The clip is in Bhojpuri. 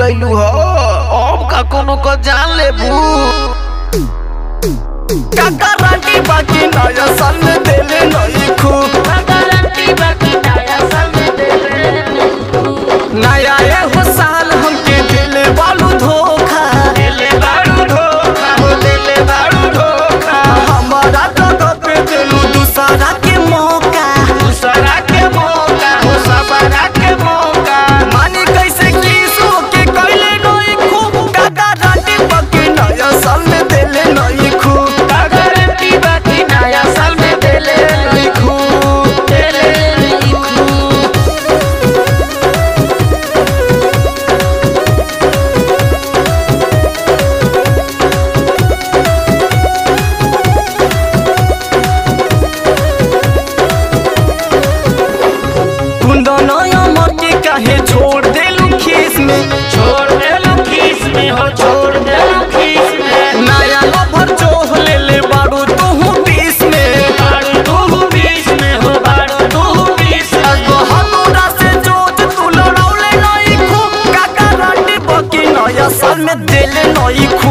भुलैलू हो अब का कोनो को जान लेबू काका राटी बाकी नया साल में देले नहीं खूब गारंटी बाकी नया साल में देले नया ये हो साल हमके देले बालू धोखा देले बारू धोखा हो देले बारू धोखा हमारा जगह पे देलू दूसरा के मौका दूसरा के मौका हो सबरा के मौका मानी कैसे किसो के कैले नहीं खूब काका राटी बाकी नया साल में देले नहीं खूब गारंटी बाकी नया साल में देले नहीं खूब देले कुंदा नया मर काहे छोड़ देलू खीस में छोड़ देलो खीस में हो छोड़ देलो खीस में नया लभर जोह ले ले बारू तू बीस में बारू तू बीस में हो बारू तू बीस में अगो हमरा से जोत तू लड़ौले नहीं खूब काका राटी बाकी नया साल में देले नहीं खूब